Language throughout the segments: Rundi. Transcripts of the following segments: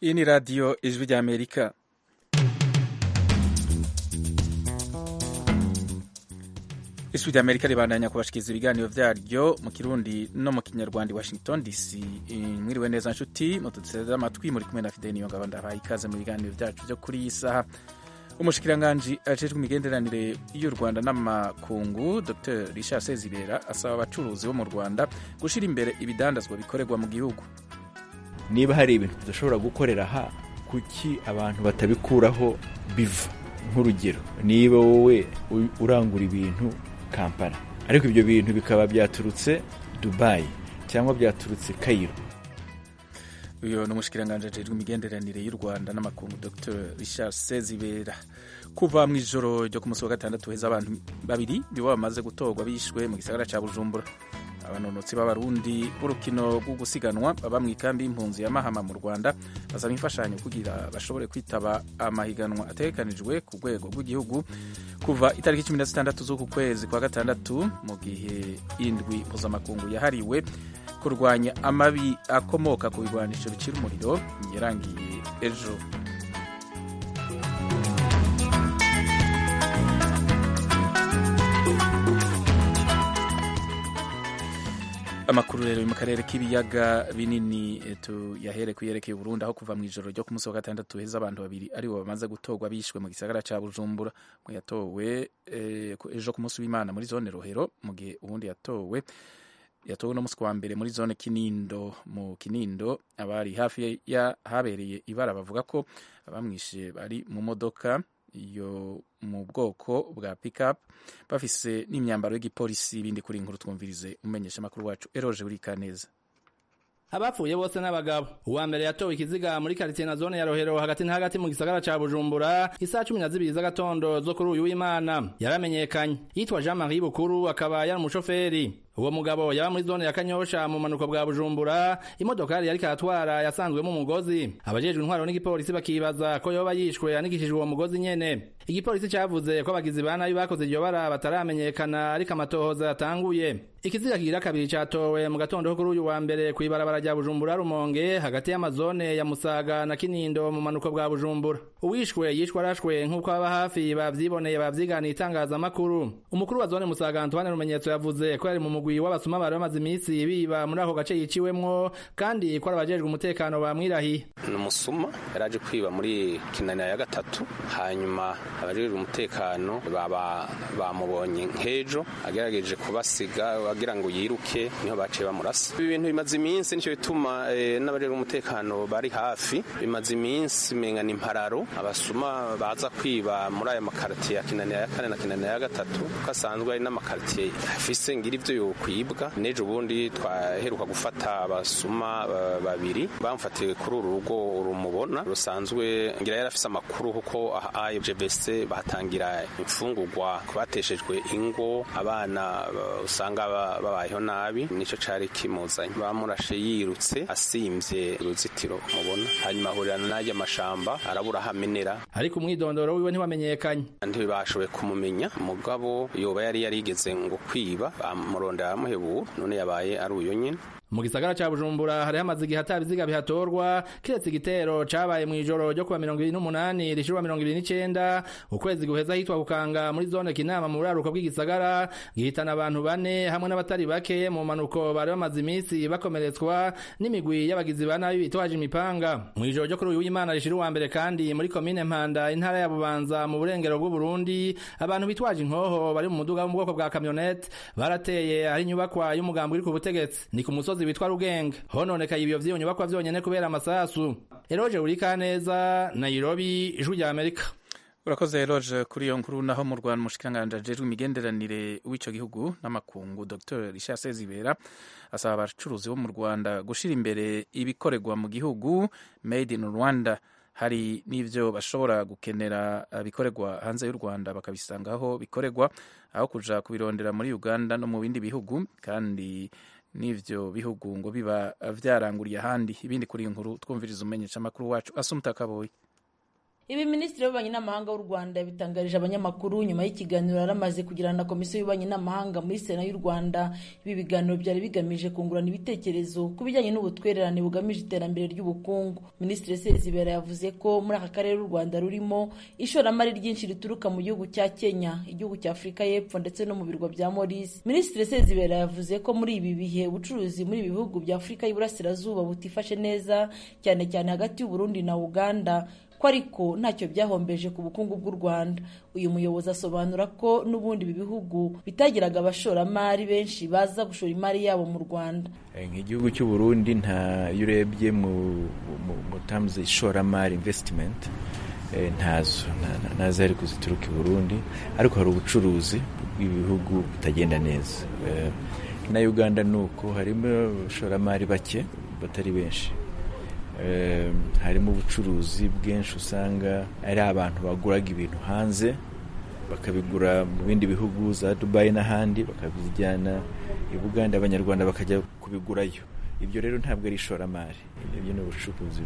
iyi ni radiyo ijwi ry'amerika ijwi ry'amerika ribandanya kubashikiriza ibiganiro byaryo mu kirundi no mu kinyarwanda i washington dc mwiriwe neza nshuti muduteze amatwi muri kumwe na fideli niyo ngabo ndabaha ikaze mu biganiro byacu byo kuri iyi saha umushikiranganji ajejwe imigenderanire y'u rwanda n'amakungu dr richard sezibera asaba abacuruzi bo mu rwanda gushyira imbere ibidandazwa bikorerwa mu gihugu niba hari ibintu tudashobora gukorera aha kuki abantu batabikuraho biva nk'urugero niba wowe urangura ibintu kampala ariko ibyo bintu bikaba byaturutse dubayi cyangwa byaturutse kayiro uyu ni umushikiranganji ajejwe imigenderanire y'u rwanda n'amakungu dr richard sezibera kuva mu ijoro ryo ku munsi wa gatandatu heza abantu babiri nibo bamaze gutorwa bishwe mu gisagara cya bujumbura abanonotsi b'abarundi b'urukino rwo gusiganwa baba mu ikambi y'impunzi ya mahama mu rwanda basaba imfashanyo kugira bashobore kwitaba amahiganwa ategekanijwe ku rwego rw'igihugu kuva itariki cumi na zitandatu z'uku kwezi kwa gatandatu mu gihe indwi mpuzamakungu yahariwe kurwanya amabi akomoka ku bigwanisho bicira umuriro yarangiye ejo amakuru rero mu karere k'ibiyaga binini tuyahere ku yerekeye Burundi aho kuva mu ijoro ryo ku munsi wa gatandatu heza abantu babiri aribo bamaze gutorwa bishwe mu gisagara cya Bujumbura mu yatowe ejo ku munsi w'Imana muri zone Rohero mu gihe ubundi yatowe yatowe no munsi wa mbere muri zone Kinindo mu Kinindo abari hafi ya habereye ibara bavuga ko abamwishe bari mu modoka yo mu bwoko bwa pickup bafise n'imyambaro y'igipolisi ibindi kuri inkuru twumvirize umenyesha amakuru wacu eroje urika neza abapfuye bose n'abagabo uwa mbere yatowe ikiziga muri karitsiye na zone ya rohero hagati na hagati mu gisagara ca bujumbura isaha cumi na zibiri z'agatondo zo kuri uyu w'imana yaramenyekanye yitwa jean marie bukuru akaba yari umushoferi uwo mugabo yaba muri zone ya kanyosha mu manuko bwa bujumbura imodokari yariko aratwara yasanzwemo umugozi abajejwe intwaro n'igipolisi bakibaza ko yoba yishwe yanikishijwe uwo mugozi nyene igipolisi cavuze ko abagizi ba nabi bakoze iryo bara bataramenyekana ariko amatohoza yatanguye ikiziga kigira kabiri catowe mu gatondo kuri uyu wa mbere kw'ibarabara rya bujumbura rumonge hagati y'amazone ya musaga na kinindo mu manuko bwa bujumbura uwishwe yishwe arashwe nk'uko aba hafi bavyiboneye bavyiganiye itangazamakuru umukuru wa zone musaga antoine rumenyetso yavuze ko yari mu mugwi w'abasuma bari bamaze iminsi biba muri ako gace yiciwemwo kandi ko ari abajejwe umutekano bamwirahiye ni umusuma yari aje kwiba muri kinanira ya gatatu hanyuma abajejwe umutekano baba bamubonye nk'ejo agerageje kubasiga agira ngo yiruke niho baciye bamurasa ibi bintu bimaze iminsi nicyo bituma n'abajejwe umutekano bari hafi bimaze iminsi menga ni impararo abasuma baza kwiba muri aya makaritiye ya kinanira ya kane na kinanira ya gatatu kuko asanzwe ari n'amakaritiye afise ngira ivyo yokwibwa n'ejo bundi twaheruka gufata abasuma babiri bamufatiwe kuri uru rugo rumubona rusanzwe ngira yari afise amakuru kuko IGBC batangira imfungurwa ku bateshejwe ingo abana usanga babayeho nabi nico cari kimuzanye bamurashe yirutse asimvye uruzitiro mubona hanyuma ahurirana n'arya mashamba arabura hamenera ariko umwidondoro wiwe ntiwamenyekanye ntibashoboye kumumenya mugabo yoba yari yarigeze ngo kwiba bamurondera aramuhebura none yabaye ari uyo nyene mu gisagara ca bujumbura hari hamaze igihe ata biziga bihatorwa kiretse igitero cabaye mw'ijoro ryo kuwa mirongo ibiri n'umunani rishirwa mirongo ibiri n'icenda ukwezi guheza hitwa kukanga muri zone kinama mu buraruko bw'igisagara gihitana abantu bane hamwe n'abatari bake mu manuko bari bamaze iminsi bakomeretswa n'imigwi y'abagizi ba nabi bitwaje imipanga mw'ijoro ryo kuri uyu w'imana rishira uwa mbere kandi muri komine mpanda intara ya bubanza mu burengero bw'uburundi abantu bitwaje inkoho bari mu muduga wo mu bwoko bwa kamyonete barateye ahari inyubakwa y'umugambi uri ku butegetsi ni ku musozi musozi witwa Rugenge hononekaye ibyo vy'iyo nyubakwa vyonyene kubera amasasu Eroje urika neza Nairobi ijwi rya Amerika urakoze Eroje kuri iyo nkuru naho mu Rwanda mushikanganje ajejwe imigenderanire w'ico gihugu n'amakungu Dr Richard Sezibera asaba abacuruzi bo mu Rwanda gushira imbere ibikorerwa mu gihugu made in Rwanda hari n'ivyo bashobora gukenera bikorerwa hanze y'u Rwanda bakabisanga aho bikorerwa aho kuja kubirondera muri Uganda no mu bindi bihugu kandi n'ivyo bihugu ngo biba vyaranguriye ahandi ibindi kuri iyi nkuru twumviriza umenyesha amakuru wacu asumta kaboyi ibi minisitiri w'ububanyi n'amahanga w'u rwanda yabitangarije abanyamakuru nyuma y'ikiganiro yari amaze kugirana na komisiyo y'ububanyi n'amahanga muri sena y'u rwanda ibi biganiro byari bigamije kungurana ibitekerezo ku bijyanye n'ubutwererane bugamije iterambere ry'ubukungu minisitiri sezibera yavuze ko muri aka karere u rwanda rurimo ishoramari ryinshi rituruka mu gihugu cya kenya igihugu cya afurika y'epfo ndetse no mu birwa bya morisi minisitiri sezibera yavuze ko muri ibi bihe ubucuruzi muri ibi bihugu bya afurika y'iburasirazuba butifashe neza cyane cyane hagati y'uburundi na uganda ko ariko ntacyo byahombeje ku bukungu bw'u rwanda uyu muyobozi asobanura ko n'ubundi ibi bihugu bitagiraga abashoramari benshi baza gushora imari yabo mu rwanda nk'igihugu cy'u Burundi nta iyo urebye mu mu tamuzi ishoramari invesitimenti ntazo ntazo ari kuzituruka i burundi ariko hari ubucuruzi bw'ibihugu bitagenda neza na uganda ni uko harimo abashoramari bake batari benshi harimo ubucuruzi bwinshi usanga ari abantu baguraga ibintu hanze bakabigura mu bindi bihugu za dubayi n'ahandi bakabijyana i buganda abanyarwanda bakajya kubigurayo ibyo rero ntabwo ari ishoramari ibyo ni ubucuruzi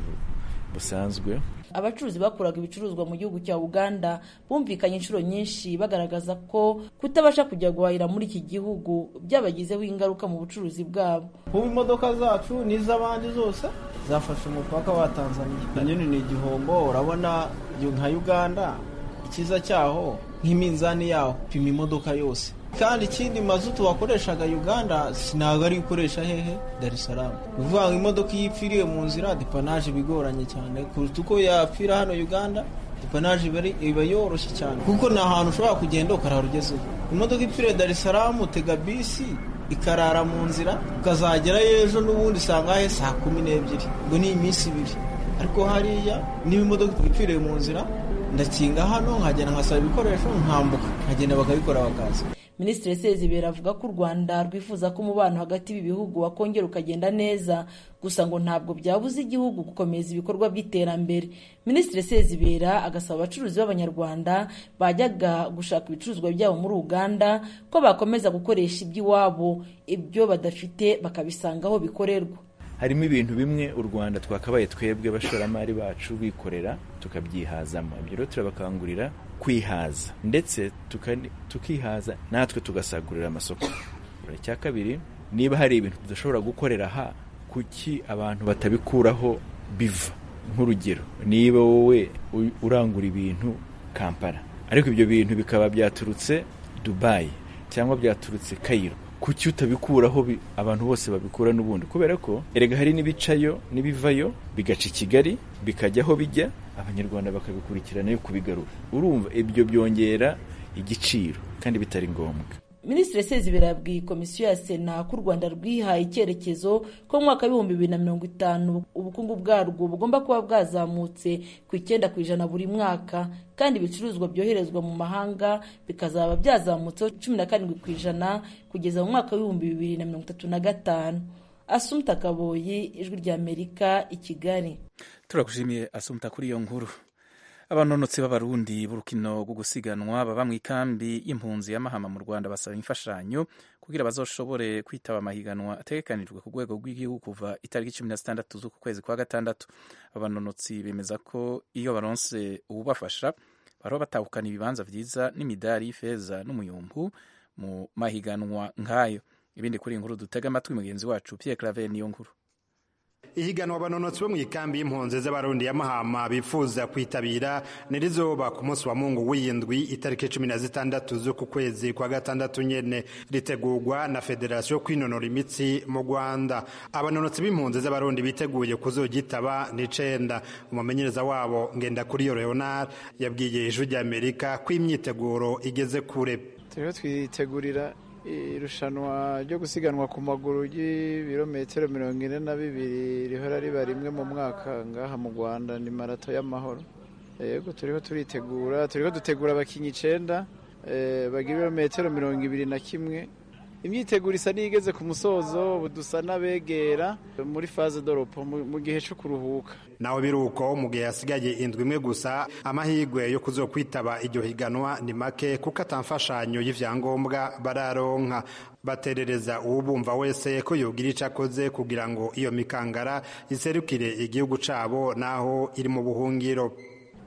busanzwe abacuruzi bakuraga ibicuruzwa mu gihugu cya uganda bumvikanye inshuro nyinshi bagaragaza ko kutabasha kujya guhahira muri iki gihugu byabagizeho ingaruka mu bucuruzi bwabo ubu imodoka zacu n'iz'abandi zose zafashe umupaka wa tanzania nyine ni igihombo urabona nka uganda icyiza cyaho nk'iminzani yaho pima imodoka yose kandi ikindi mazutu wakoreshaga uganda ntabwo ari gukoresha hehe dar es salaam ni ukuvuga ngo imodoka iyo ipfiriye mu nzira depanaje bigoranye cyane kuruta uko yapfira hano uganda depanaje iba yoroshye cyane kuko ni ahantu ushobora kugenda ukarara ugezeho imodoka ipfiriye dar es salaam utega bisi ikarara mu nzira ukazagerayo ejo n'ubundi usanga he saa kumi n'ebyiri ngo ni iminsi ibiri ariko hariya niba imodoka ipfiriye mu nzira ndakinga hano nkagenda nkasaba ibikoresho nkambuka nkagenda bakabikora bakaza minisitiri sezibera avuga ko u rwanda rwifuza ko umubano hagati y'ibi bihugu wakongera ukagenda neza gusa ngo ntabwo byabuza igihugu gukomeza ibikorwa by'iterambere minisitiri sezibera agasaba abacuruzi b'abanyarwanda bajyaga gushaka ibicuruzwa byabo muri uganda ko bakomeza gukoresha iby'iwabo ibyo badafite bakabisanga aho bikorerwa harimo ibintu bimwe u rwanda twakabaye twebwe abashoramari bacu bikorera tukabyihazamo ibyo rero turabakangurira kwihaza ndetse tukihaza natwe tugasagurira amasoko icya kabiri niba hari ibintu tudashobora gukorera aha kuki abantu batabikuraho biva nk'urugero niba wowe urangura ibintu kampala ariko ibyo bintu bikaba byaturutse dubayi cyangwa byaturutse kayiro kuki utabikuraho abantu bose babikura n'ubundi kubera ko erega hari n'ibicayo n'ibivayo bigaca i kigali bikajya aho bijya abanyarwanda bakabikurikirana yo kubigarura urumva ibyo byongera igiciro kandi bitari ngombwa minisitiri sezibera yabwiye komisiyo ya sena ko u rwanda rwihaye icyerekezo ko mu mwaka w'ibihumbi bibiri na mirongo itanu ubukungu bwarwo bugomba kuba bwazamutse ku icyenda ku ijana buri mwaka kandi ibicuruzwa byoherezwa mu mahanga bikazaba byazamutseho cumi na karindwi ku ijana kugeza mu mwaka w'ibihumbi bibiri na mirongo itatu na gatanu asumta kaboyi ijwi ry'amerika i kigali turagushimiye asumta kuri iyo nkuru abanonotsi b'abarundi b'urukino rwo gusiganwa baba mu ikambi y'impunzi y'amahama mu rwanda basaba imfashanyo kugira bazoshobore kwitaba amahiganwa ategekanijwe ku rwego rw'igihugu kuva itariki cumi na zitandatu z'uku kwezi kwa gatandatu abanonotsi bemeza ko iyo baronse uwubafasha baraba batahukana ibibanza vyiza n'imidari y'ifeza n'umuyumbu mu mahiganwa nk'ayo ibindi kuri iyi nkuru dutega amatwi mugenzi wacu Pierre Claver niyo nkuru ihiganwa abanonotsi bo mu ikambi y'impunzi z'abarundi ya mahama bifuza kwitabira nirizoba ku munsi wa mungu w'iyindwi itariki cumi na zitandatu z'uku kwezi kwa gatandatu nyene ritegurwa na federasiyo yo kwinonora imitsi mu rwanda abanonotsi b'impunzi z'abarundi biteguye kuzogitaba n'icenda umumenyereza wabo ngenda kuri yo leonard yabwiye ijwi ry'amerika ko imyiteguro igeze kure turiho twitegurira irushanwa ryo gusiganwa ku maguru ry'ibirometero mirongo ine na bibiri rihora riba rimwe mu mwaka ngaha mu rwanda ni marato y'amahoro yego turiho turitegura turiho dutegura abakinnyi icenda bagira ibirometero mirongo ibiri na kimwe imyiteguro isa n'igeze ku musozo ubu dusa n'abegera muri faze doropo mu gihe cyo kuruhuka nawe biruko mu gihe hasigaye indwi imwe gusa amahirwe yo kuzokwitaba iryo higanwa ni make kuko atamfashanyo y'ivyangombwa bararonka baterereza uwubumva wese ko yogira ico akoze kugira ngo iyo mikangara iserukire igihugu cabo naho iri mu buhungiro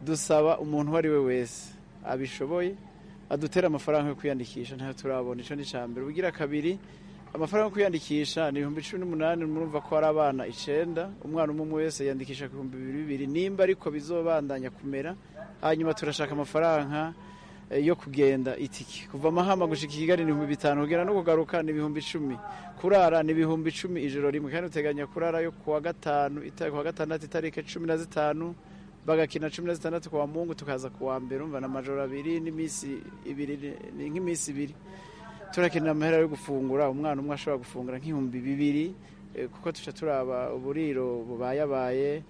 dusaba umuntu uwo ari we wese abishoboye adutera amafaranga yo kwiyandikisha ntayo turabona icyo ni icya mbere ubugira kabiri amafaranga yo kwiyandikisha ni ibihumbi cumi n'umunani murumva ko hari abana icenda umwana umwe umwe wese yiyandikisha ku bihumbi bibiri bibiri nimba ariko bizobandanya kumera hanyuma turashaka amafaranga yo kugenda itiki kuva amahama gushika kigali ni ibihumbi bitanu kugera no kugaruka ni ibihumbi icumi kurara ni ibihumbi icumi ijoro rimwe kandi uteganya kurara yo kuwa gatanu kuwa gatandatu itariki cumi na zitanu bagakina cumi na zitandatu kuwa mungu tukaza kuwa mbere umva na majoro abiri n'iminsi ibiri ni nk'iminsi ibiri turakenera amahera yo gufungura umwana umwe ashobora gufungura nk'ibihumbi bibiri kuko tuca turaba uburiro bubayabaye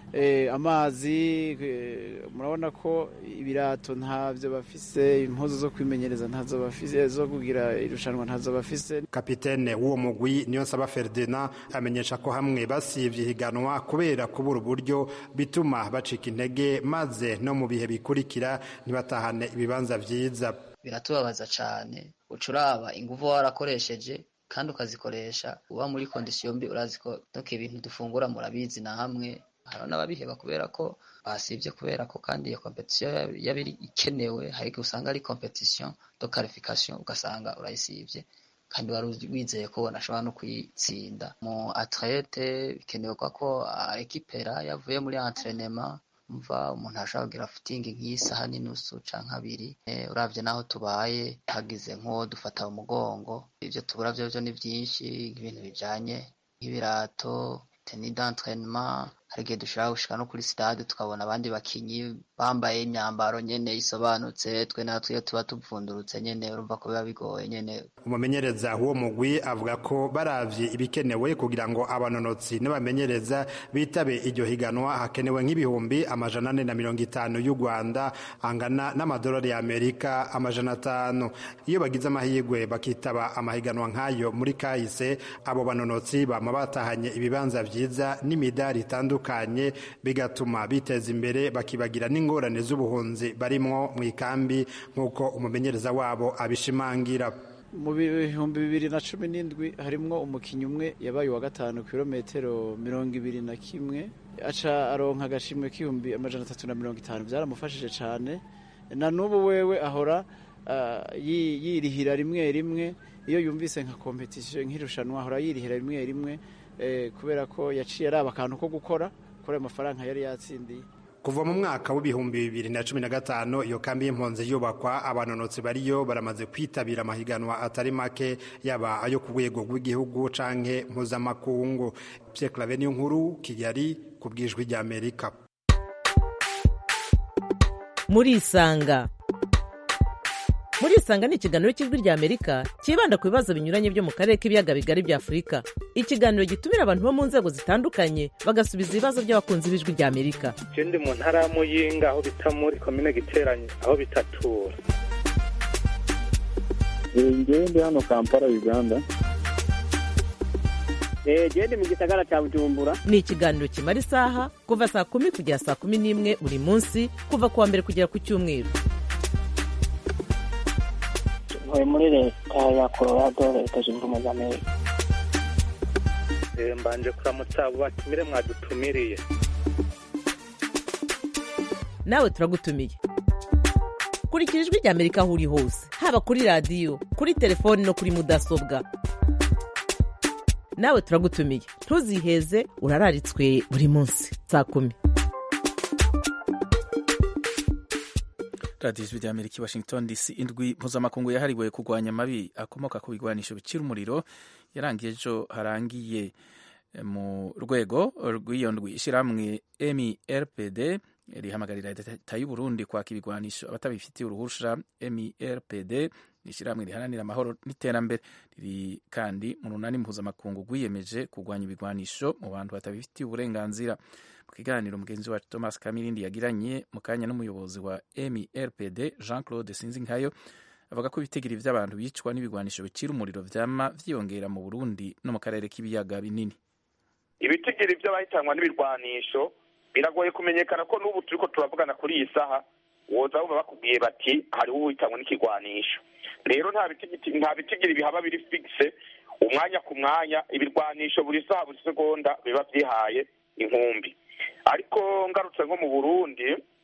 amazi murabona ko ibirato ntabyo bafise impuzu zo kwimenyereza ntazo bafise zo kugira irushanwa ntazo bafise kapitene w'uwo mugwi niyo nsaba Ferdinand amenyesha ko hamwe basivye higanwa kubera kubura uburyo bituma bacika intege maze no mu bihe bikurikira ntibatahane ibibanza vyiza biratubabaza cane ucuraba inguvu warakoresheje kandi ukazikoresha uba muri kondisiyo mbi urazi ko doke ibintu dufungura murabizi na hamwe hari n'ababiheba kubera ko basibye kubera ko kandi iyo kompetisiyo yabiri ikenewe hari igihe usanga ari kompetisiyo do karifikasiyo ugasanga urayisibye kandi wari wizeye ko unashobora no kuyitsinda mu atlete bikenewe ko ekipera yavuye muri entrenema mva umuntu ashobora kugira futingi nk'isaha n'inusu canke abiri uravye naho tubaye hagize nk'uwo dufata umugongo ivyo tubura vyo vyo ni vyinshi ibintu bijanye nk'ibirato teni d'entraînement hari igihe dushobora gushika no kuri stade tukabona abandi bakinyi bambaye imyambaro nyene isobanutse twe natwe iyo tuba tuvundurutse nyene urumva ko biba bigoye nyene umumenyereza w'uwo mugwi avuga ko baravye ibikenewe kugira ngo abanonotsi n'abamenyereza bitabe iryo higanwa hakenewe nk'ibihumbi amajana ane na mirongo itanu y'u rwanda angana n'amadolari y'amerika amajana atanu iyo bagize amahirwe bakitaba amahiganwa nk'ayo muri kahise abo banonotsi bama batahanye ibibanza vyiza n'imidari itandukanye bigatuma biteza imbere bakibagira n'ingorane z'ubuhunzi barimwo mu ikambi nk'uko umumenyereza wabo abishimangira mu bihumbi bibiri na cumi n'indwi harimwo umukinnyi umwe yabaye uwa gatanu kilometero mirongo ibiri na kimwe aca aronka agashimwe k'ibihumbi amajana atatu na mirongo itanu byaramufashije cyane na n'ubu wewe ahora yirihira rimwe rimwe iyo yumvise nka kompetisiyo nk'irushanwa ahora yirihira rimwe rimwe kubera ko yaciye araba akantu ko gukora kuri ayo mafaranga yari yatsindiye kuva mu mwaka w'ibihumbi bibiri na cumi na gatanu iyo kambi y'impunzi yubakwa abanonotsi bariyo baramaze kwitabira amahiganwa atari make yaba ayo ku rwego rw'igihugu canke mpuzamakungu Pierre Claver niyo nkuru Kigali ku bwijwi ry'Amerika muri isanga muri isanga ni ikiganiro cy'ijwi rya amerika cyibanda ku bibazo binyuranye byo mu karere k'ibiyaga bigari bya afurika ikiganiro gitumira abantu bo mu nzego zitandukanye bagasubiza ibibazo by'abakunzi b'ijwi rya amerika je ndi mu ntara ya muyinga aho bita muri komine giteranye aho bitatura ngewe ndi hano kampala uganda gende mu gisagara cya bujumbura ni ikiganiro kimara isaha kuva saa kumi kugera saa kumi n'imwe buri munsi kuva ku wa mbere kugera ku cyumweru ntuye muri leta ya colorado leta zunze ubumwe za amerika mbanje kuramutsa abo batumire mwadutumiriye nawe turagutumiye kurikira ijwi rya amerika aho uri hose haba kuri radiyo kuri telefoni no kuri mudasobwa nawe turagutumiye ntuziheze urararitswe buri munsi saa kumi radiyo ijwi rya amerika i washington dc indwi mpuzamakungu yahariwe kurwanya amabi akomoka ku bigwanisho bicira umuriro yarangiye ejo harangiye mu rwego rw'iyo ndwi ishyirahamwe mirpd rihamagarira leta y'u Burundi kwaka ibigwanisho abatabifitiye uruhusha mirpd ishyirahamwe riharanira amahoro n'iterambere riri kandi mu runani mpuzamakungu rwiyemeje kurwanya ibigwanisho mu bantu batabifitiye uburenganzira mu kiganiro mugenzi wacu thomas kamirindi yagiranye mu kanya n'umuyobozi wa mirpd jean claude sinzinkayo avuga ko ibitigiri by'abantu bicwa n'ibigwanisho bicira umuriro vyama vyiyongera mu burundi no mu karere k'ibiyaga binini ibitigiri by'abahitanwa n'ibirwanisho biragoye kumenyekana ko n'ubu turiko turavugana kuri iyi saha woza bumva bakubwiye bati hariho uhitanwa n'ikigwanisho rero nta bitigiri nta bitigiri bihaba biri fixe umwanya ku mwanya ibirwanisho buri saha buri segonda biba vyihaye inkumbi ariko ngarutse nko mu burundi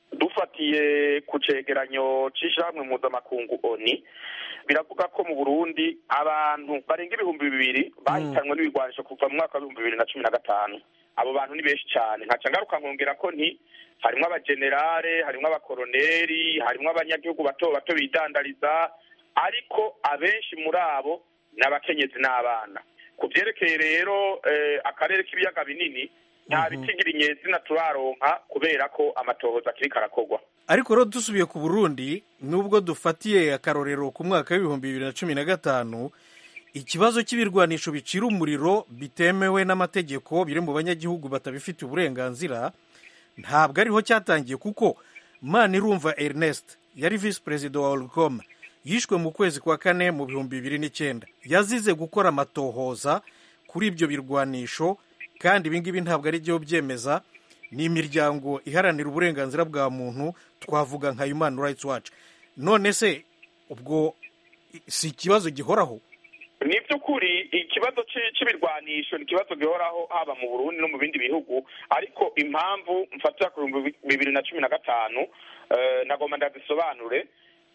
dufatiye ku cegeranyo c'ishirahamwe mpuzamakungu oni biravuga ko mu burundi abantu barenga ibihumbi bibiri bahitanwe n'ibigwanisho kuva mu mwaka w'ibihumbi bibiri na cumi na gatanu abo bantu ni benshi cyane nkaca ngaruka nkongera ko nti harimwo abajenerale harimwo abakoroneri harimwo abanyagihugu bato bato bidandariza ariko abenshi muri abo ni abakenyezi n'abana ku vyerekeye rero eh, akarere k'ibiyaga binini nta bitigira inyezina turaronka kubera ko amatohoza akiriko arakorwa ariko rero dusubiye ku burundi nubwo dufatiye akarorero ku mwaka w'ibihumbi bibiri na cumi na gatanu ikibazo cy'ibirwanisho bicira umuriro bitemewe n'amategeko biri mu banyagihugu batabifitiye uburenganzira ntabwo ariho cyatangiye kuko manirumva ernest yari visi perezida wa orcom yishwe mu kwezi kwa kane mu bihumbi bibiri n'icyenda yazize gukora amatohoza kuri ibyo birwanisho kandi ibingibi ntabwo ari byo byemeza ni imiryango iharanira uburenganzira bwa muntu twavuga nka human rights watch none se ubwo si ikibazo gihoraho ni by'ukuri ikibazo cy'ibirwanisho ni ikibazo gihoraho haba mu burundi no mu bindi bihugu ariko impamvu mfatira ku bihumbi bibiri na cumi na gatanu nagomba ndazisobanure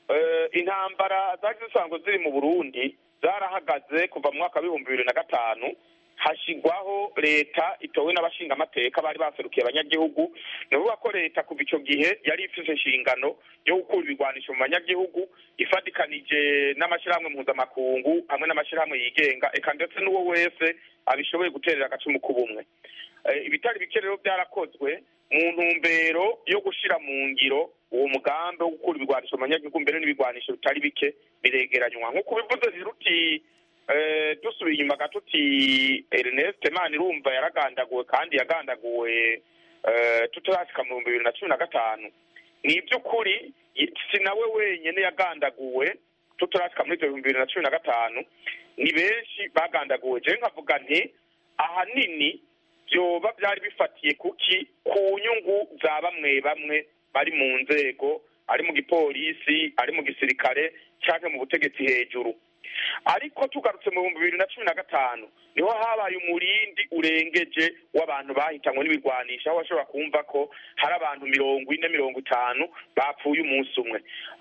intambara zari zisanzwe ziri mu burundi zarahagaze kuva mu mwaka w'ibihumbi bibiri na gatanu hashyirwaho leta itowe n'abashingamateka bari baserukiye abanyagihugu ni ukuvuga ko leta kuva icyo gihe yari ifite inshingano yo gukura ibigwanisho mu banyagihugu ifatikanije n'amashyirahamwe mpuzamakungu hamwe n'amashyirahamwe yigenga eka ndetse n'uwo wese abishoboye guterera agacumu k'ubumwe ibitari bike rero byarakozwe mu ntumbero yo gushyira mu ngiro uwo mugambi wo gukura ibigwanisho mu banyagihugu mbere n'ibigwanisho bitari bike biregeranywa nk'uko bivuze rero uti dusubiye inyuma gato uti ernest manirumva yaragandaguwe kandi yagandaguwe tutarasika mu bihumbi bibiri na cumi na gatanu ni iby'ukuri si nawe wenyine yagandaguwe tutarasika muri ibyo bihumbi bibiri na cumi na gatanu ni benshi bagandaguwe je nkavuga nti ahanini byoba byari bifatiye kuki ku nyungu za bamwe bamwe bari mu nzego ari mu gipolisi ari mu gisirikare cyangwa mu butegetsi hejuru ariko tugarutse mu bihumbi bibiri na cumi na gatanu niho habaye umurindi urengeje w'abantu bahitanywe n'ibigwanisha aho bashobora kumva ko hari abantu mirongo ine mirongo itanu bapfuye umunsi umwe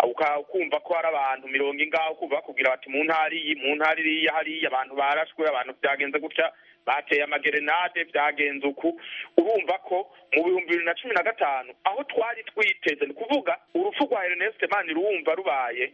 ukumva ko hari abantu mirongo ingaho kumva bakubwira bati mu ntara iyi mu ntara iriya hariya abantu barashwe abantu byagenze gutya bateye amagerenade byagenze uku urumva ko mu bihumbi bibiri na cumi na gatanu aho twari twiteze ni kuvuga urupfu rwa ernest mani ruwumva rubaye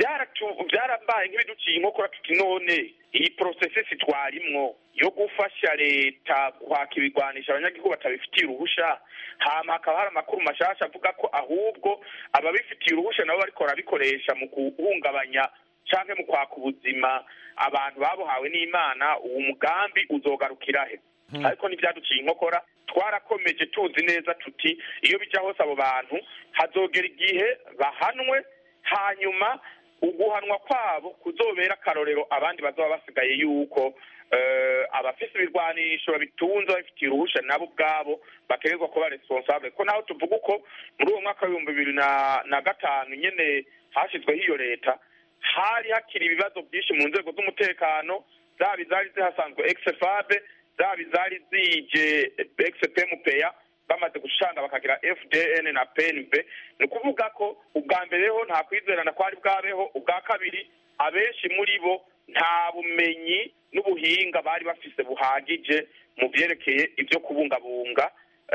byarabaye nk'ibiduciye inkokora tuti none iyi porosesisi twarimwo yo gufasha leta kwaka ibigwanisha abanyagihugu batabifitiye uruhusha hama hakaba hari amakuru mashasha avuga ko ahubwo ababifitiye uruhusha nabo bariko barabikoresha mu guhungabanya canke mu kwaka ubuzima abantu babuhawe n'imana uwo mugambi uzogarukira he ariko ntibyaduciye inkokora twarakomeje tuzi neza tuti iyo bija hose abo bantu hazogera igihe bahanwe hanyuma uguhanwa kwabo kuzobera akarorero abandi bazaba basigaye yuko abafise ibirwanisho babitunze babifitiye uruhusha nabo ubwabo bategerezwa kuba responsable ko naho tuvuga uko muri uwo mwaka w'ibihumbi bibiri na gatanu nyene hashyizweho iyo leta hari hakiri ibibazo byinshi mu nzego z'umutekano zaba izari zihasanzwe exfabe zaba izari zije expmpa bamaze gushanga bakagira fdn na pnb ni ukuvuga ko ubwa mbere ho nta kwizerana kwari bwabeho ubwa kabiri abenshi muri bo nta bumenyi n'ubuhinga bari bafise buhagije mu byerekeye ibyo kubungabunga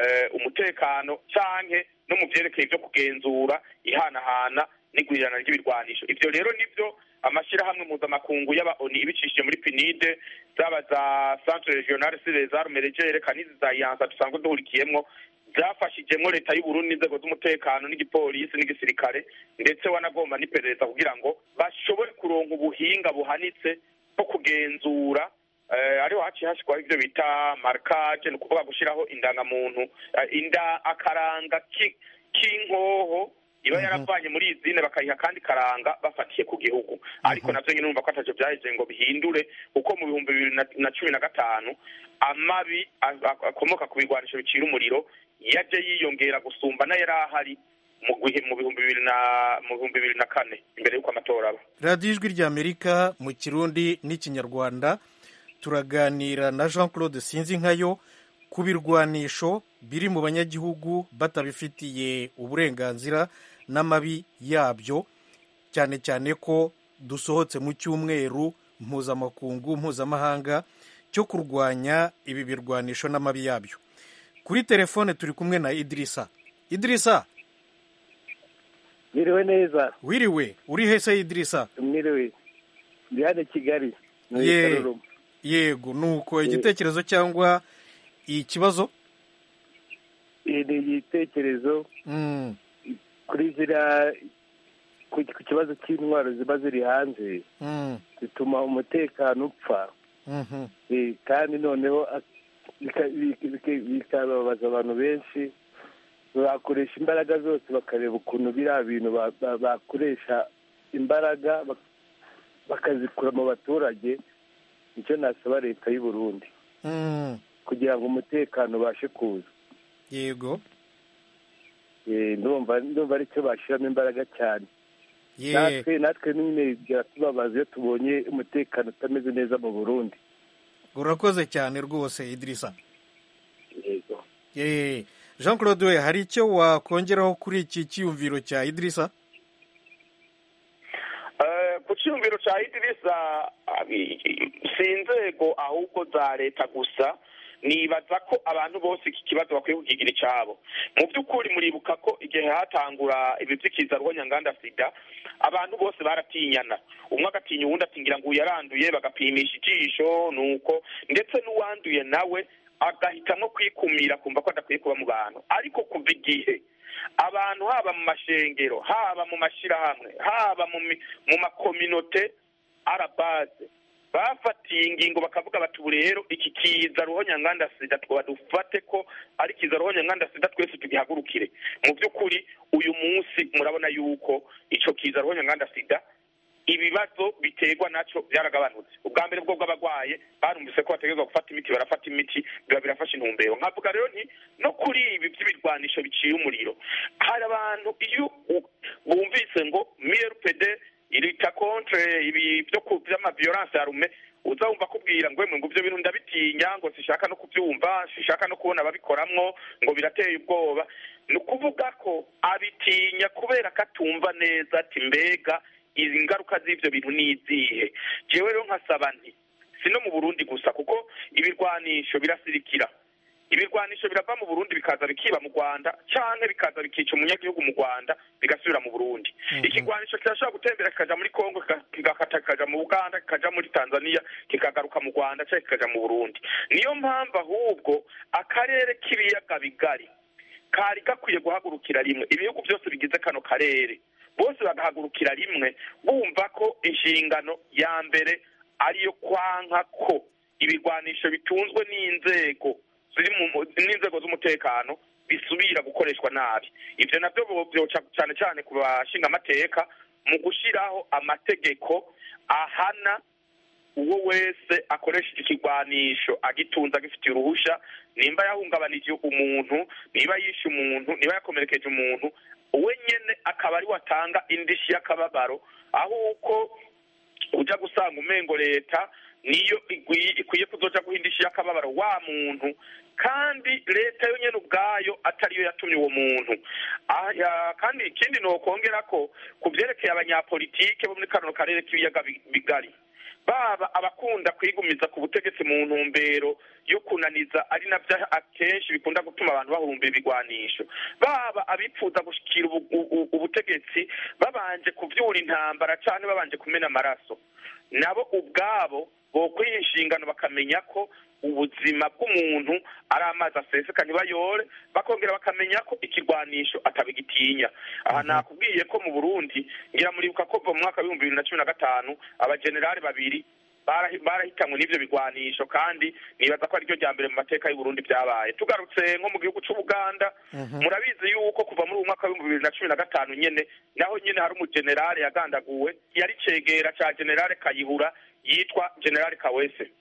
umutekano canke no mu byerekeye ibyo kugenzura ihanahana n'igurirana ry'ibirwanisho ibyo rero nibyo amashyirahamwe mpuzamakungu y'aba oni ibicishije muri pinide zaba za centre regionale sire za rumeregere kanizi za yansa dusanzwe duhurikiyemwo byafashijemo leta y'uburundi n'inzego z'umutekano n'igipolisi n'igisirikare ndetse wanagomba n'iperereza kugira ngo bashobore kuronka ubuhinga buhanitse bwo kugenzura ariho haciye hashyirwaho ibyo bita marikaje ni ukuvuga gushyiraho indangamuntu inda akaranga k'inkoho iba yaravanye muri izine bakayiha kandi karanga bafatiye ku gihugu ariko navyo nyine numva ko ataco vyaheje ngo bihindure kuko mu bihumbi bibiri na cumi na gatanu amabi akomoka ku bigwanisho bicira umuriro yaje yiyongera gusumba n'ayari ahari mu bihumbi bibiri na mu bihumbi bibiri na kane imbere y'uko amatora aba radiyo ijwi ry'amerika mu kirundi n'ikinyarwanda turaganira na jean claude sinzi nkayo ku birwanisho biri mu banyagihugu batabifitiye uburenganzira n'amabi yabyo cyane cyane ko dusohotse mu cyumweru mpuzamakungu mpuzamahanga cyo kurwanya ibi birwanisho n'amabi yabyo kuri telefone turi kumwe na idirisa idirisa Mwiriwe neza wiriwe uri hese idirisa mwiriwe ndi hano i kigali muri Ye- Karuruma. yego nuko igitekerezo cyangwa ikibazo Iyi ni igitekerezo Mm, kuri ziriya ku ku kibazo cy'intwaro ziba ziri hanze mm, zituma umutekano upfa mhm, Eh, kandi noneho a- bika- bika- bika- bikababaza abantu benshi bakoresha imbaraga zose bakareba ukuntu biriya bintu ba- ba- bakoresha imbaraga bak- bakazikura mu baturage nicyo nasaba leta y'u Burundi mm, kugira ngo umutekano ubashe kuza yego Eh, ndumva ndumva aricyo bashyiramo imbaraga cyane ye natwe natwe nyine biratubabaza iyo tubonye umutekano utameze neza mu burundi urakoze cyane rwose idirisa yego ye jean claude we hari icyo wakongeraho kuri iki cyiyumviro cya idirisa Eh, ku cyumviro cya idirisa abi- si inzego ahubwo za leta gusa nibaza ko abantu bose iki kibazo bakwiye kukigira icyabo mu by'ukuri muribuka ko igihe hatangura ibi by'ikiza rwonyanganda sida abantu bose baratinyana umwe agatinya uwundi ati ngira ngo uyu yaranduye bagapimisha ijisho nuko ndetse n'uwanduye nawe agahitamo kwikumira kumva ko adakwiye kuba mu bantu ariko kuva igihe abantu haba mu mashengero haba mu mashyirahamwe haba mu mi- mu makominote arabaze bafatiye ingingo bakavuga bati ubu rero iki kiza ruhonyanganda sida twaba dufate ko ari kiza ruhonyanganda sida twese tugihagurukire mu by'ukuri uyu munsi murabona yuko icyo kiza ruhonyanganda sida ibibazo biterwa nacyo byaragabanutse ubwa mbere bwo bw'abarwaye barumvise ko bategerezwa gufata imiti barafata imiti biba birafasha intumbero nkavuga rero nti no kuri ibi by'ibirwanisho biciye umuriro hari abantu iyo u- bumvise ngo mrpd irita contre ibi byo ku by'amaviolence ya rume uza wumva akubwira ngo emwe ngo ibyo bintu ndabitinya ngo sishaka no kubyumva sishaka no kubona ababikoramwo ngo birateye ubwoba ni ukuvuga ko abitinya kubera ko atumva neza ati mbega izi ngaruka z'ibyo bintu ni izihe jewe rero nkasaba nti si no mu burundi gusa kuko ibirwanisho birasirikira ibirwanisho birava mu burundi bikaza bikiba mu rwanda cyangwa bikaza bikica umunyagihugu mu rwanda bigasubira mu burundi ikigwanisho kirashobora gutembera kikaja muri kongo kika- kigakata kikaja mu uganda kikaja muri tanzania kikagaruka mu rwanda cyangwa kikaja mu burundi niyo mpamvu ahubwo akarere k'ibiyaga bigari kari gakwiye guhagurukira rimwe ibihugu byose bigize kano karere bose bagahagurukira rimwe bumva ko inshingano ya mbere ariyo kwanka ko ibirwanisho bitunzwe n'inzego ziri mu n'inzego z'umutekano bisubira gukoreshwa nabi ibyo nabyo bo- byoca cyane cyane ku bashinga amateka mu gushyiraho amategeko ahana uwo wese akoresha iki kigwanisho agitunze agifitiye uruhushya nimba yahungabanije umuntu niba yishe umuntu niba yakomerekeje umuntu we nyene akaba ari watanga indishyi y'akababaro aho uko ujya gusanga umengo leta niyo igwi- ikwiye kuzoja guha indishyi y'akababaro wa muntu kandi leta yo nyene ubwayo atariyo yatumye uwo muntu Ah, ya- kandi ikindi nokongera ko ku vyerekeye abanyapolitike bo muri kano karere k'ibiyaga bi- bigari baba abakunda kwigumiza ku butegetsi mu ntumbero yo kunaniza ari nabyo akenshi bikunda gutuma abantu bahumba ibigwanisho baba abipfuza gushikira ubu- ubu- ubutegetsi babanje kuvyura intambara cane babanje kumena amaraso nabo ubwabo bokwiha inshingano bakamenya ko ubuzima bw'umuntu ari amazi aseseka ntibayore bakongera bakamenya ko ikigwanisho atabigitinya aha nakubwiye ko mu burundi ngira muribuka ko mu mwaka w'ibihumbi bibiri na cumi na gatanu abajenerali babiri barahi- barahitanwe n'ivyo bigwanisho kandi nibaza ko ariryo rya mbere mu mateka y'uburundi byabaye tugarutse nko mu gihugu c'ubuganda murabizi yuko kuva muri uwo mwaka w'ibihumbi bibiri na cumi na gatanu nyene naho nyene hari umujenerali yagandaguwe yari cegera ca generale kayihura yitwa generale kawese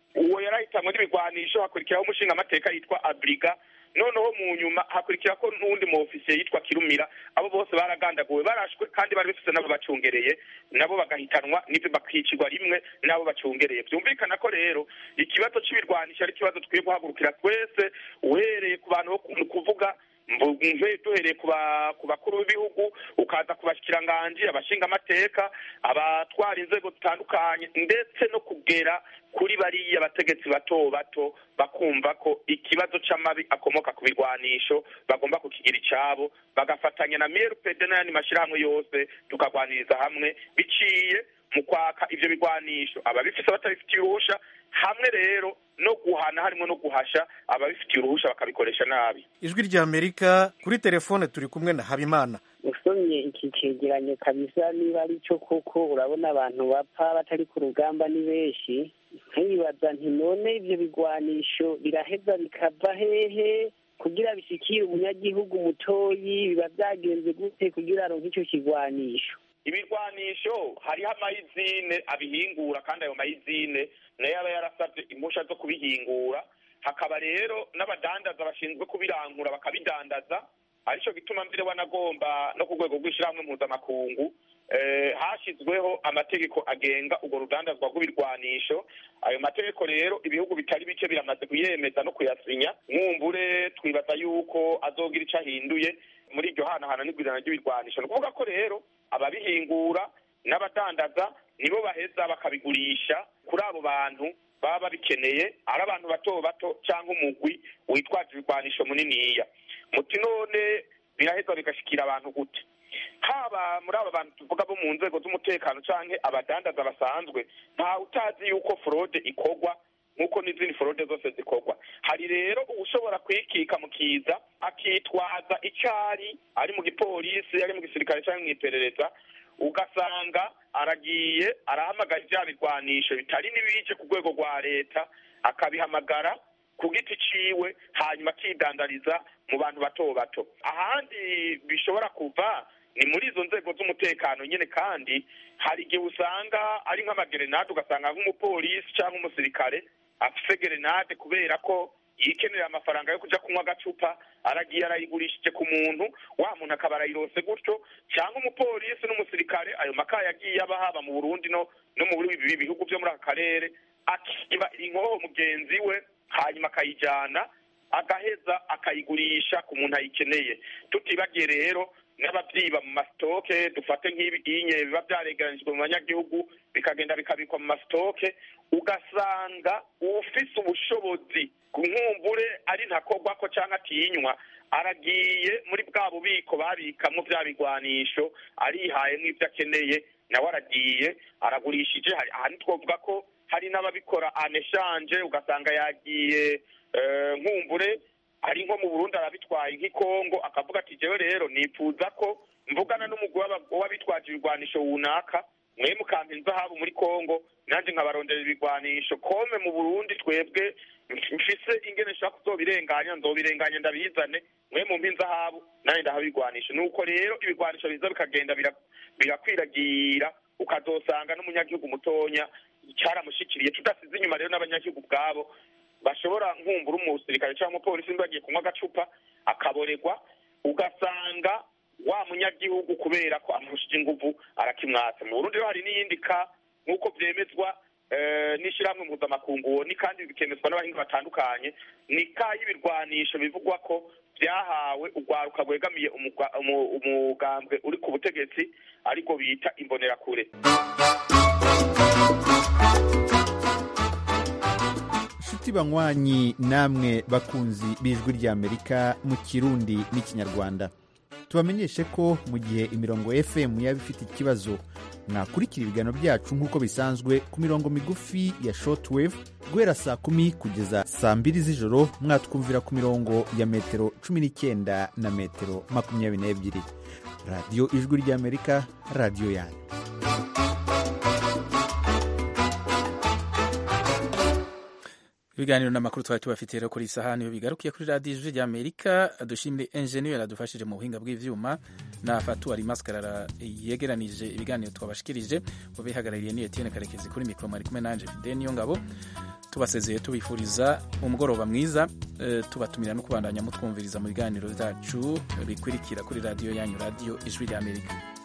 uwo yarahitanwe n'ibigwanisho hakurikiraho umushinga amateka yitwa abriga noneho mu nyuma hakurikira ko n'uwundi mu ofisiye yitwa kirumira abo bose baragandaguwe barashwe kandi bari bafise nabo bacungereye nabo bagahitanwa n'ibyo bakicirwa rimwe n'abo bacungereye byumvikana ko rero ikibazo c'ibirwanisho ari ikibazo dukwiye guhagurukira twese uhereye ku bantu bo ku- kuvuga mve duhereye ku ba- ku bakuru b'ibihugu ukaza ku bashikiranganji abashinga amateka abatwara inzego zitandukanye ndetse no kugera kuri bariya bategetsi bato bato bakumva ko ikibazo c'amabi akomoka ku birwanisho bagomba kukigira icabo bagafatanya na mrpd n'ayandi mashirahamwe yose tukagwaniriza hamwe biciye mu kwaka ivyo bigwanisho ababifise batabifitiye uruhusha hamwe rero no guhana harimo no guhasha ababifitiye uruhusha bakabikoresha nabi ijwi rya amerika kuri telefone turi kumwe na habimana usomye iki cegeranyo kabisa niba ari cyo koko urabona abantu bapfa batari ku rugamba ni benshi nkibaza nti none ivyo bigwanisho biraheza bikava hehe kugira bishikire umunyagihugu mutoyi biba vyagenze gute kugira aronke ico kigwanisho ibirwanisho hariho amayizine abihingura kandi ayo mayizine nayo aba yarasabye impusha zo kubihingura hakaba rero n'abadandaza bashinzwe kubirangura bakabidandaza arico gituma mbere wanagomba no ku rwego rw'ishyirahamwe mpuzamakungu eh, hashyizweho amategeko agenga urwo rudandazwa rw'ibirwanisho ayo mategeko rero ibihugu bitari bike biramaze kuyemeza no kuyasinya mwumbure twibaza yuko azogira ico ahinduye muri iryo hanahana n'igwirana ry'ibirwanisho ni ukuvuga ko rero ababihingura n'abadandaza nibo baheza bakabigurisha kuri abo bantu baba babikeneye ari abantu bato bato cyangwa umugwi witwaje ibirwanisho muniniya muti none biraheza bigashikira abantu gute haba muri aba bantu tuvuga bo mu nzego z'umutekano canke abadandaza basanzwe nta utazi yuko forode ikorwa nk'uko n'izindi forode zose zikorwa hari rero ushobora kwikika mu kiza akitwaza icari ari mu gipolisi ari mu gisirikare cyangwa mu iperereza ugasanga aragiye arahamagara ibya birwanisho bitari n'ibije ku rwego rwa leta akabihamagara ku giti ciwe hanyuma akidandariza mu bantu bato bato ahandi bishobora kuva ni muri izo nzego z'umutekano nyine kandi hari igihe usanga ari nk'amagerenade ugasanga nk'umupolisi cyangwa umusirikare afise gerenade kubera ko yikenera amafaranga yo kuja kunywa agacupa aragiye arayigurishije ku muntu wa muntu akaba arayirose gutyo cyangwa umupolisi n'umusirikare ayo makaye yagiye aba haba mu burundi no no mu bindi bihugu byo muri aka karere akiba inkoho mugenzi we hanyuma akayijyana agaheza akayigurisha ku muntu ayikeneye tutibagiye rero n'ababyiba mu masitoke dufate nk'ibinye biba byaregeranijwe mu banyagihugu bikagenda bikabikwa mu masitoke ugasanga ufise ubushobozi ku nkumbure ari ntakorwa ko cyangwa atinywa aragiye muri bwa bubiko babikamo bya bigwanisho arihayemo ibyo akeneye nawe aragiye aragurishije hari aha twavuga ko hari n'ababikora aneshanje ugasanga yagiye nkumbure ari nko mu burundi arabitwaye nk'ikongo akavuga ati jewe rero nifuza ko mvugana n'umugwi w'abitwaje ibigwanisho runaka mwe mukampa inzahabu muri kongo nanjye nkabarondera ibigwanisho kome mu burundi twebwe mfise ingene nshaka kuzobirenganya nzobirenganya ndabizane mwe mumpa inzahabu nanjye ndaha ibigwanisho nuko rero ibigwanisho biza bikagenda birakwiragira ukazosanga n'umunyagihugu mutonya cyaramushikiriye tudasize inyuma rero n'abanyagihugu ubwabo bashobora nkumbura umusirikare cyangwa umupolisi bagiye kunywa agacupa akaboregwa ugasanga wa munyagihugu kubera ko amurushije inguvu arakimwatsa mu burundi rero hari n'iyindi ka nk'uko byemezwa n'ishyirahamwe mpuzamakungu ni kandi bikemezwa n'abahinga batandukanye ni ka y'ibirwanisho bivugwa ko byahawe urwaruka rwegamiye umugambwe uri ku butegetsi ariko bita imbonerakure inshuti banywanyi namwe bakunzi b'ijwi ry'amerika mu kirundi n'ikinyarwanda tubamenyeshe ko mu gihe imirongo fm yaba ifite ikibazo mwakurikira ibiganiro byacu nk'uko bisanzwe ku mirongo migufi ya shortwave guhera saa kumi kugeza saa mbiri z'ijoro mwatwumvira ku mirongo ya metero cumi n'icyenda na metero makumyabiri n'ebyiri radiyo ijwi ry'amerika radiyo yanyu ibiganiro n'amakuru twari tubafitiye rero kuri iyi sahani iyo bigarukiye kuri radiyo ijwi ry'amerika dushimire enjeniyeri adufashije mu buhinga bw'ibyuma na fatuwari maskarara yegeranije ibiganiro twabashikirije mu bihagarariye ni etienne karekezi kuri mikoro mwari kumwe nanje fide niyo ngabo tubasezeye tubifuriza umugoroba mwiza tubatumira no kubandanya mutwumviriza mu biganiro byacu bikurikira kuri radiyo yanyu radiyo ijwi ry'amerika